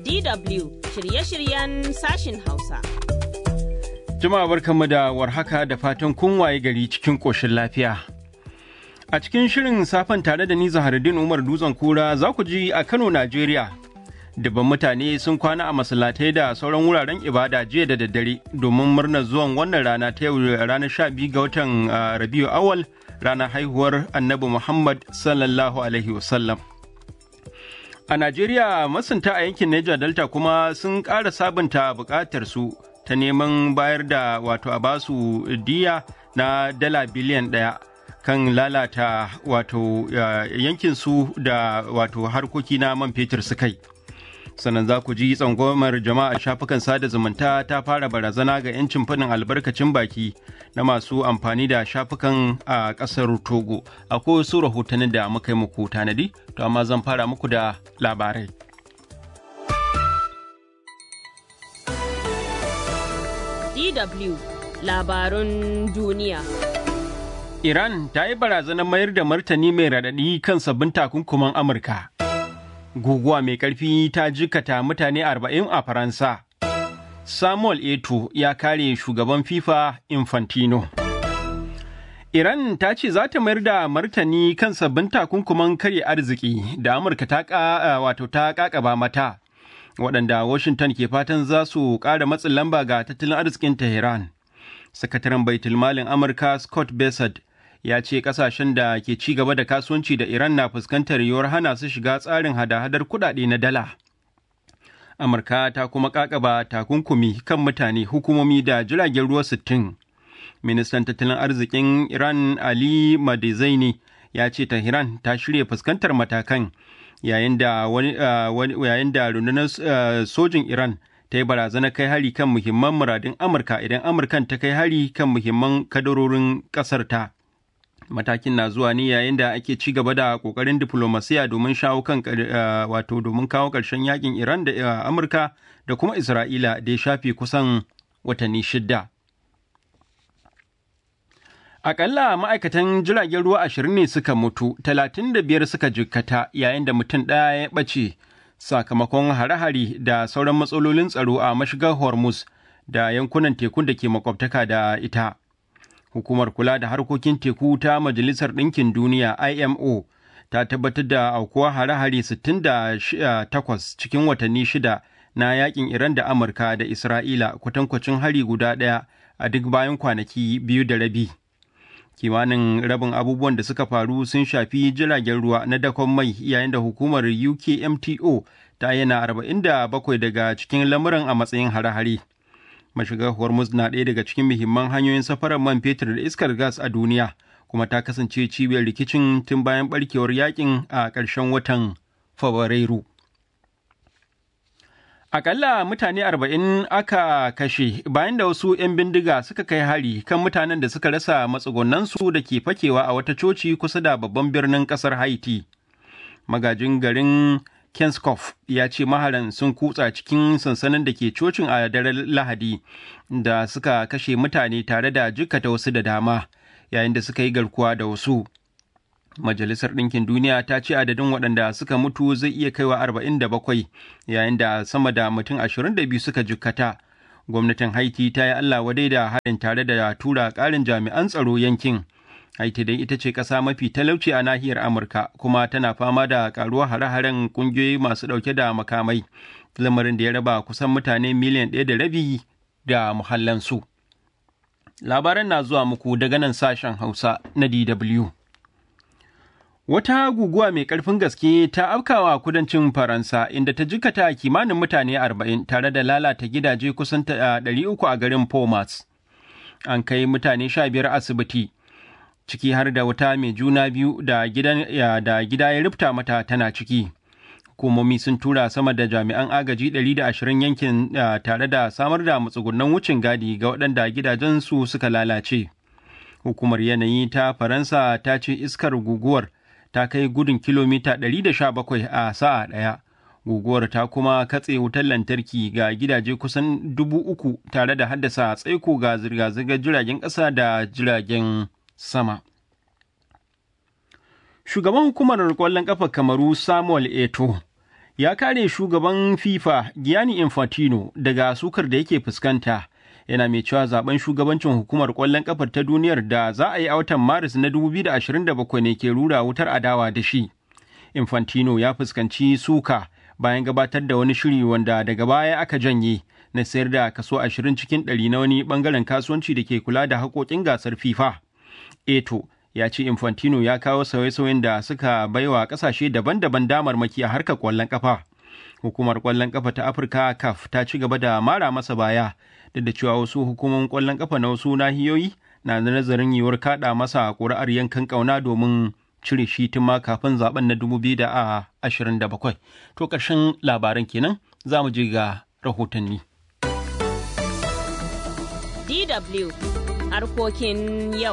DW shirye-shiryen sashin Hausa. Jama'a barkanmu da warhaka da fatan kun waye gari cikin ƙoshin lafiya. A cikin shirin safen tare da ni Zaharuddin Umar Dutsen Kura za ku ji a Kano, Najeriya. Dubban mutane sun kwana a masallatai da sauran wuraren ibada jiya da daddare domin murnar zuwan wannan rana ta yau ranar sha biyu ga watan Rabiu Awal ranar haihuwar Annabi Muhammad sallallahu alaihi wasallam. A Najeriya masunta a yankin Niger Delta kuma sun ƙara sabunta buƙatar su ta neman bayar da wato a basu diya na dala biliyan ɗaya kan lalata wato yankin su da wato harkoki na man fetur su kai. sannan za ku ji tsangwamar jama'a shafukan sada zumunta ta fara barazana ga 'yancin faɗin albarkacin baki na masu amfani da shafukan a ƙasar togo akwai wasu rahotannin da muka yi muku tanadi to amma zan fara muku da labarai DW labarun duniya. Iran ta yi barazanar mayar da martani mai raɗaɗi kan sabbin takunkuman Amurka. guguwa mai ƙarfi ta jikata mutane arba'in a Faransa. Samuel Eto ya kare shugaban FIFA Infantino. Iran ta ce za ta mayar da martani kan sabbin takunkuman karya arziki da Amurka ta wato ta kakaba mata, waɗanda Washington ke fatan za su ƙara matsin lamba ga tattalin arzikin Tehran. Sakataren Baitulmalin Amurka Scott Bessent ya ce kasashen da ke ci gaba da kasuwanci da Iran na fuskantar yiwuwar hana su shiga tsarin hada-hadar kudade na dala. Amurka ta kuma kakaba takunkumi kan mutane hukumomi da jiragen ruwa sittin. Ministan tattalin arzikin Iran Ali Madizaini ya ce Tehran ta shirya fuskantar matakan yayin da yayin da rundunar sojin Iran ta yi barazana kai hari kan muhimman muradin Amurka idan Amurkan ta kai hari kan muhimman kadarorin ƙasar ta. matakin na zuwa ne yayin da ake ci gaba da kokarin diplomasiya domin shawo kan wato domin kawo ƙarshen yakin Iran da Amurka da kuma Isra'ila da ya shafe kusan watanni shidda. Akalla ma'aikatan jiragen ruwa ashirin ne suka mutu, talatin da biyar suka jikkata yayin da mutum ɗaya ya ɓace sakamakon hare-hare da sauran matsalolin tsaro a mashigar Hormuz da yankunan tekun da ke makwabtaka da ita. hukumar kula da harkokin teku ta majalisar ɗinkin duniya imo ta tabbatar da aukuwa hare-hare 68 cikin watanni shida na yakin iran da amurka da isra'ila kwatankwacin hari guda ɗaya a duk bayan kwanaki biyu da rabi kimanin rabin abubuwan da suka faru sun shafi jiragen ruwa na dakon mai yayin da hukumar ukmto ta yana 47 daga cikin lamuran a matsayin hare-hare mashigar hormuz na ɗaya daga cikin muhimman hanyoyin safarar man fetur da iskar gas a duniya kuma ta kasance cibiyar rikicin tun bayan barkewar yakin a ƙarshen watan fabrairu Akalla mutane arba'in aka kashe bayan da wasu 'yan bindiga suka kai hari kan mutanen da suka rasa matsugunansu da ke fakewa a wata coci kusa da babban birnin ƙasar Haiti. Magajin garin Kenskoff ya ce maharan sun kutsa cikin sansanin da ke cocin a daren Lahadi da suka kashe mutane tare da jikkata wasu da dama yayin da suka yi garkuwa da wasu. Majalisar Ɗinkin Duniya ta ce adadin waɗanda suka mutu zai iya kaiwa arba'in da bakwai yayin da sama da mutum ashirin da biyu suka jikkata. Gwamnatin Haiti ta yi Allah wadai da harin tare da tura ƙarin jami'an tsaro yankin. Haiti dai ita ce ƙasa mafi talauci a nahiyar Amurka kuma tana fama da ƙaruwar hare-haren ƙungiyoyi masu ɗauke da makamai, lamarin da ya raba kusan mutane miliyan ɗaya da rabi da muhallansu. Labaran na zuwa muku daga nan sashen Hausa na DW. Wata guguwa mai ƙarfin gaske ta afkawa kudancin Faransa inda ta jikata kimanin mutane arba'in tare da lalata gidaje kusan ɗari uku a garin Pomas. An kai mutane sha biyar asibiti. ciki har da wata mai juna biyu da da gida ya rufta mata tana ciki. Hukumomi sun tura sama da jami'an agaji 120 yankin tare da samar da matsugunan wucin gadi ga waɗanda gidajensu suka lalace. Hukumar yanayi ta Faransa ta ce iskar guguwar ta kai gudun kilomita 117 a sa'a ɗaya. Guguwar ta kuma katse wutar lantarki ga gidaje kusan dubu uku tare da haddasa tsaiko ga zirga-zirgar jiragen ƙasa da jiragen sama. Shugaban hukumar ƙwallon ƙafa Kamaru Samuel Eto ya kare shugaban FIFA Gianni Infantino daga sukar da yake fuskanta. Yana mai cewa zaben shugabancin hukumar ƙwallon ƙafar ta duniyar da za a yi a watan Maris na 2027 ne ke rura wutar adawa da shi. Infantino ya fuskanci suka bayan gabatar da wani shiri wanda daga baya aka janye na sayar da kaso 20 cikin 100 na wani bangaren kasuwanci da ke kula da haƙoƙin gasar FIFA. Eto ya ce Infantino ya kawo sauye-sauyen da suka baiwa ƙasashe daban-daban damarmaki a harkar ƙwallon ƙafa. Hukumar ƙwallon ƙafa ta Afirka CAF ta ci gaba da mara masa baya duk da cewa wasu hukumomin ƙwallon ƙafa na wasu nahiyoyi na da nazarin yiwuwar kaɗa masa ƙuri'ar yankan ƙauna domin cire shi tun ma kafin zaben na 2027. To ƙarshen labaran kenan za mu je ga rahotanni. DW harkokin yau.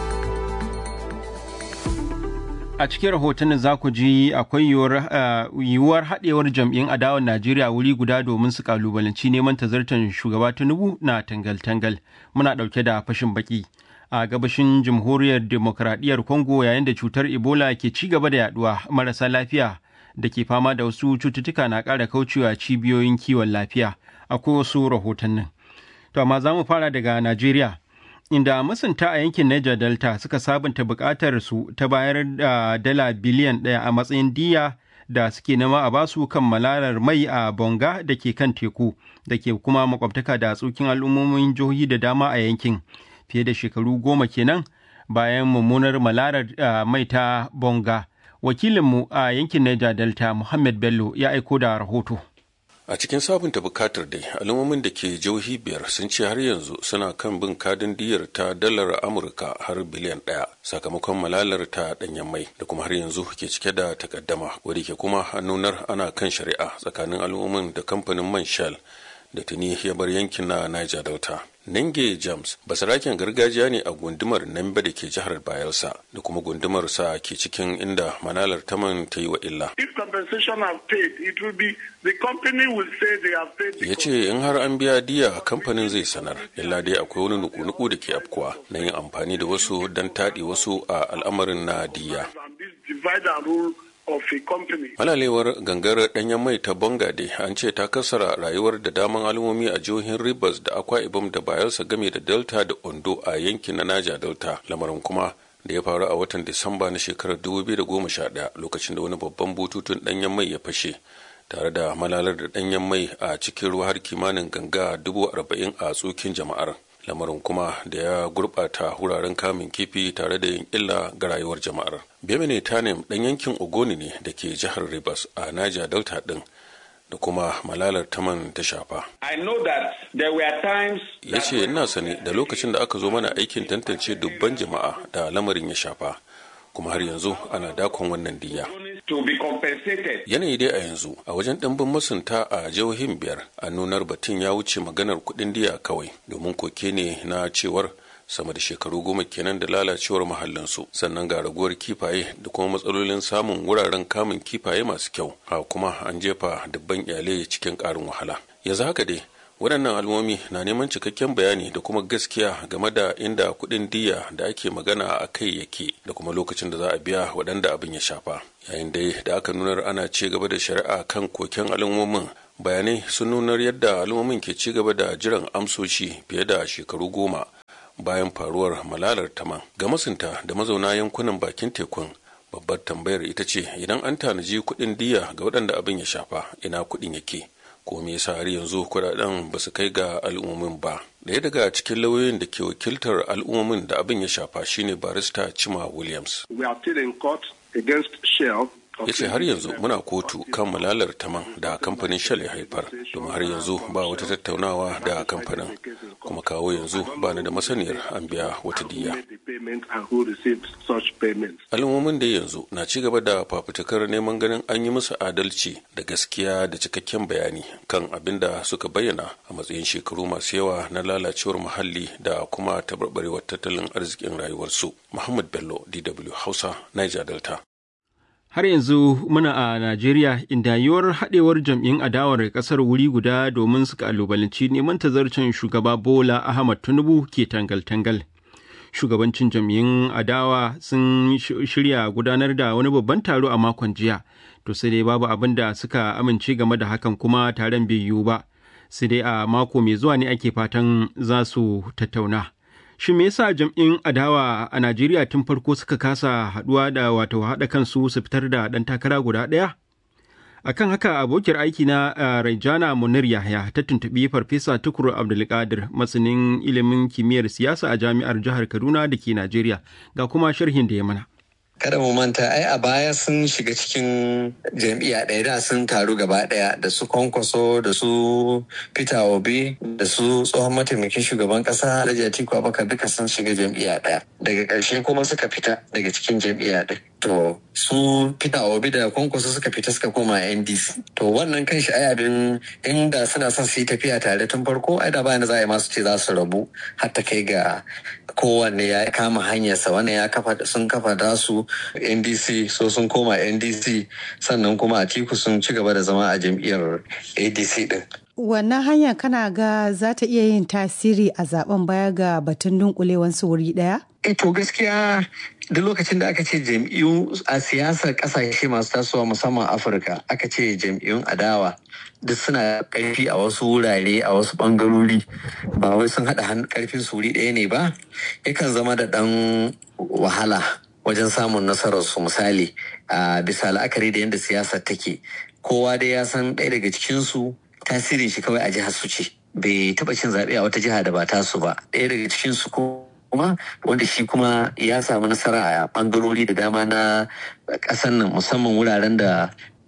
A cikin rahotannin za ku ji akwai yiwuwar haɗewar jam'in adawar Najeriya wuri guda domin su kalubalanci neman tazartar shugaba Tinubu na tangal-tangal. Muna ɗauke da fashin baki. a gabashin jamhuriyar demokradiyyar congo yayin da cutar ebola ke ci gaba da yaduwa marasa lafiya da ke fama da wasu cututtuka na ƙara kaucewa cibiyoyin kiwon lafiya akwai wasu rahotannin to amma za mu fara daga najeriya inda masunta a yankin niger delta suka sabunta buƙatar su ta bayar da dala biliyan ɗaya a matsayin diya da suke nema a basu kan malalar mai a bonga da ke kan teku da ke kuma makwabtaka da tsokin al'ummomin jihohi da dama a yankin fiye da shekaru goma kenan bayan mummunar malarar mai ta bonga wakilinmu a yankin Niger Delta Muhammad Bello ya aiko da rahoto. a cikin sabunta bukatar dai al'ummomin da ke jihohi biyar sun ce har yanzu suna kan bin kadin diyar ta dalar amurka har biliyan ɗaya sakamakon malalar ta ɗanyen mai da kuma har yanzu ke cike da takaddama wadda ke kuma nunar ana kan shari'a tsakanin al'ummomin da kamfanin man shell da tuni ya bar yankin na niger delta Ninge James basaraken gargajiya ne a gundumar Nambe da ke jihar Bayelsa da kuma gundumar sa ke cikin inda manalar taman ta yi wa illa. Ya ce in har an biya diya kamfanin zai sanar, illa dai akwai wani nuku-nuku da ke afkuwa na yin amfani da wasu don taɗi wasu a al'amarin na diya. Malalewar gangar ɗanyen mai ta Bangade an ce ta kasara rayuwar da daman al'ummomi a jihohin Rivers da Akwa Ibom da Bayelsa game da Delta da Ondo a yankin na Naja Delta. Lamarin kuma da ya faru a watan Disamba na shekarar 2011 lokacin da wani babban bututun ɗanyen mai ya fashe. tare da malalar da ɗanyen mai a cikin ruwa har kimanin ganga dubu arba'in a tsokin jama'ar lamarin kuma da ya gurɓata wuraren kamun kifi tare da yin illa ga rayuwar jama'ar bemene tanem ɗan yankin ogoni ne da ke jihar rivers a naja delta ɗin da kuma malalar taman ta shafa ya ce ina sane da lokacin da aka zo mana aikin tantance dubban jama'a da lamarin ya shafa kuma har yanzu ana dakon wannan diya. Yanayi dai a yanzu a wajen ɗimbin masunta a jihohin biyar a nunar batun ya wuce maganar kuɗin diya kawai domin koke ne na cewar sama da shekaru goma kenan da lalacewar mahallinsu sannan ga raguwar kifaye da kuma matsalolin samun wuraren kamun kifaye masu kyau ha kuma an jefa dubban iyalai cikin ƙarin wahala yanzu haka dai waɗannan al'ummomi na neman cikakken bayani da kuma gaskiya game da inda kuɗin diya da ake magana a kai yake da kuma lokacin da za a biya waɗanda abin ya shafa yayin dai da aka nunar ana ci gaba da shari'a kan koken al'ummomin bayanai sun nunar yadda al'ummomin ke ci gaba da jiran amsoshi fiye da shekaru goma bayan faruwar malalar taman ga masunta da mazauna yankunan bakin tekun babbar tambayar ita ce idan an tanaji kuɗin diya ga waɗanda abin ya shafa ina kuɗin yake ko me yasa har yanzu kudaden ba su kai ga al'ummomin ba daya daga cikin lauyoyin da ke wakiltar al'ummomin da abin ya shafa shine barista chima williams ya ce har yanzu muna kotu kan malalar taman da kamfanin shell ya haifar domin har yanzu ba wata tattaunawa da kamfanin kuma kawo yanzu ba da masaniyar an biya wata diya al'ummomin da yanzu na ci gaba da fafutukar neman ganin an yi musu adalci da gaskiya da cikakken bayani kan abin da suka bayyana a matsayin shekaru masu yawa na lalacewar muhalli da kuma tabarbarewar tattalin arzikin rayuwarsu muhammad bello dw hausa niger delta Har yanzu muna a Najeriya inda yiwuwar haɗewar jam'in adawar ƙasar wuri guda domin su kalubalanci neman tazarcen shugaba Bola Ahmad Tinubu ke tangal-tangal. Shugabancin jam'in adawa sun shirya gudanar da wani babban taro a makon jiya to sai dai babu abin da suka amince game da hakan kuma taron bai yiwu ba sai dai a mako mai zuwa ne ake fatan za su tattauna shi me yasa jam'in adawa a najeriya tun farko suka kasa haduwa da wato haɗa kansu su fitar da ɗan takara guda ɗaya akan haka abokiyar aiki na Raijana Munir Yahya ta tuntuɓi Farfesa Tukur Abdulkadir masanin ilimin kimiyyar siyasa a jami'ar jihar Kaduna da ke Najeriya ga kuma sharhin da ya mana. Kada mu manta ai a baya sun shiga cikin jam'iyya ɗaya da sun taru gaba ɗaya da su kwankwaso da su Peter Obi da su tsohon mataimakin shugaban ƙasa Alhaji Atiku Abubakar duka sun shiga jam'iyya ɗaya. Daga ƙarshe kuma suka fita daga cikin jam'iyya ɗaya. To su Peter Obi da kwankwaso suka fita suka koma NDC. To wannan kan shi ai abin inda suna son su yi tafiya tare tun farko ai da bayan za a yi masu ce za su rabu har ta kai ga kowanne ya kama hanyarsa wannan ya kafa sun kafa da su ndc so sun koma ndc sannan kuma a tiku sun ci gaba da zama a jam'iyyar adc din wannan hanya kana ga za ta iya yin tasiri a zaben baya ga batun dunkulewansu wuri daya to gaskiya duk lokacin da aka ce jam'iyyu a siyasar kasashe masu tasowa musamman afirka aka ce jam'iyyun adawa duk suna karfi a wasu wurare a wasu bangarori ba wai sun haɗa karfin su wuri ɗaya ne ba yakan zama da ɗan wahala wajen samun nasararsu misali a bisa la'akari da yadda siyasar take kowa dai ya san ɗaya daga cikinsu tasirin shi kawai a jihar su ce bai taɓa cin zaɓe a wata jiha da ba tasu ba ɗaya daga cikinsu ko kuma wanda shi kuma ya samu nasara a bangarori da dama na ƙasar nan musamman wuraren da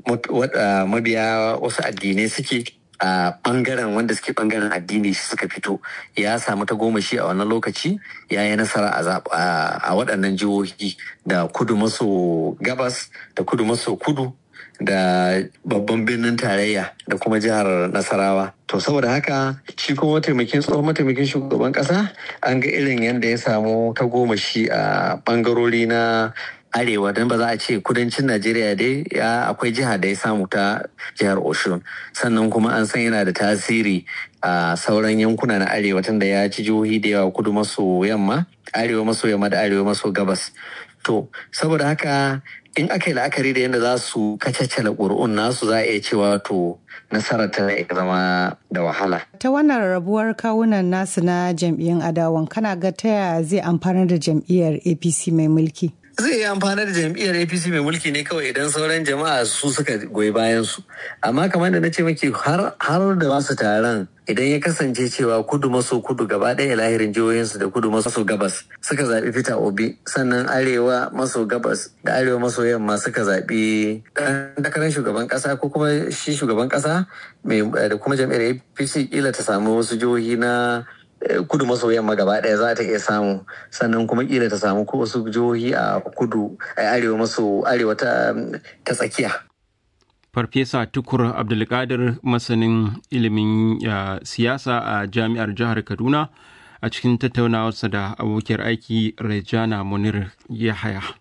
mabiya wasu addinai suke a bangaren wanda suke bangaren addini shi suka fito ya samu ta goma shi a wannan lokaci ya yi nasara a waɗannan jihohi da kudu maso gabas da kudu maso kudu da babban birnin tarayya da kuma jihar nasarawa to saboda haka shi kuma mataimakin tsohon mataimakin shugaban kasa an ga irin yadda ya samu ta goma shi a bangarori na arewa don ba za a ce kudancin najeriya dai ya akwai jiha da ya samu ta jihar oshun sannan kuma an san yana da tasiri a sauran yankuna na arewa tunda ya ci jihohi da yawa kudu maso yamma arewa maso yamma da arewa maso gabas to saboda haka in aka yi la'akari da yadda za su kacacala ƙuri'un nasu za a iya cewa to nasarar ta iya zama da wahala. Ta wannan rabuwar kawunan nasu na jam'iyyun adawan kana ga ta yaya zai amfana da jam'iyyar APC mai mulki? zai yi amfani da jam'iyyar apc mai mulki ne kawai idan sauran jama'a su suka goyi bayan su amma kamar da na ce maki har da masu taron idan ya kasance cewa kudu maso kudu gaba ɗaya lahirin jihohinsu da kudu maso gabas suka zaɓi peter obi sannan arewa maso gabas da arewa maso yamma suka zaɓi ɗan takarar shugaban ƙasa ko kuma shi shugaban ƙasa da kuma jam'iyyar apc kila ta samu wasu jihohi na kudu maso yamma gaba ɗaya za ta iya samu sannan kuma kila ta samu ko wasu jihohi a kudu a arewa maso arewa ta tsakiya Farfesa Tukur Abdulkadir masanin ilimin siyasa a jami'ar jihar Kaduna a cikin tattaunawarsa da abokiyar aiki Rejana Munir Yahaya.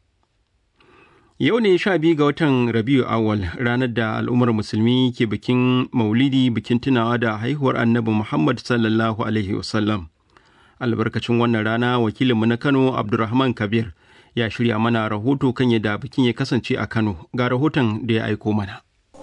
Yau ne sha biyu ga watan Rabiu Awal ranar da al'ummar musulmi ke bikin maulidi bikin tunawa da haihuwar annabi Muhammad sallallahu Alaihi wasallam. Albarkacin wannan rana wakilinmu na Kano Abdulrahman Kabir ya shirya mana rahoto kan yadda bikin ya kasance a Kano ga rahoton da ya aiko mana.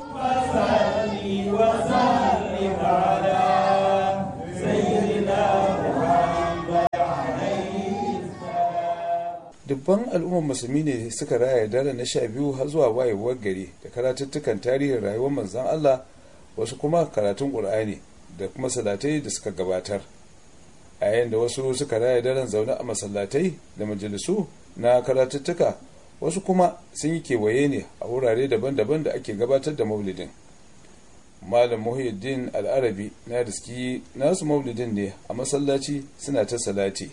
dubban al'ummar musulmi ne suka raya daren na sha biyu har zuwa wayewar gari da karatuttukan tarihin rayuwar manzon Allah wasu kuma karatun ƙur'ani da kuma salatai da suka gabatar a yayin da wasu suka raya daren zaune a masallatai da majalisu na karatuttuka wasu kuma sun yi kewaye ne a wurare daban-daban da ake gabatar da maulidin malam muhyiddin al'arabi na riski nasu maulidin ne a masallaci suna ta salati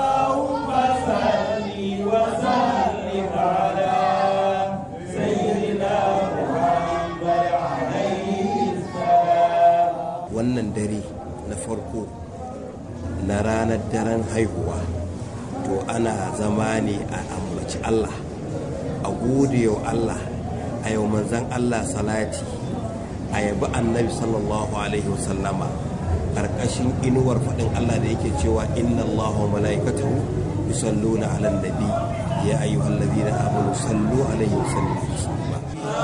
wannan dare na farko na ranar daren haihuwa to ana zama ne a ambaci Allah a gode wa Allah a yau manzan Allah salati a yabi annabi sallallahu alaihi wasallama ƙarƙashin inuwar faɗin Allah da yake cewa inna Allah wa mala'ikatahu yusalluna ala nabi ya ayyuhal ladina amanu sallu alaihi wasallam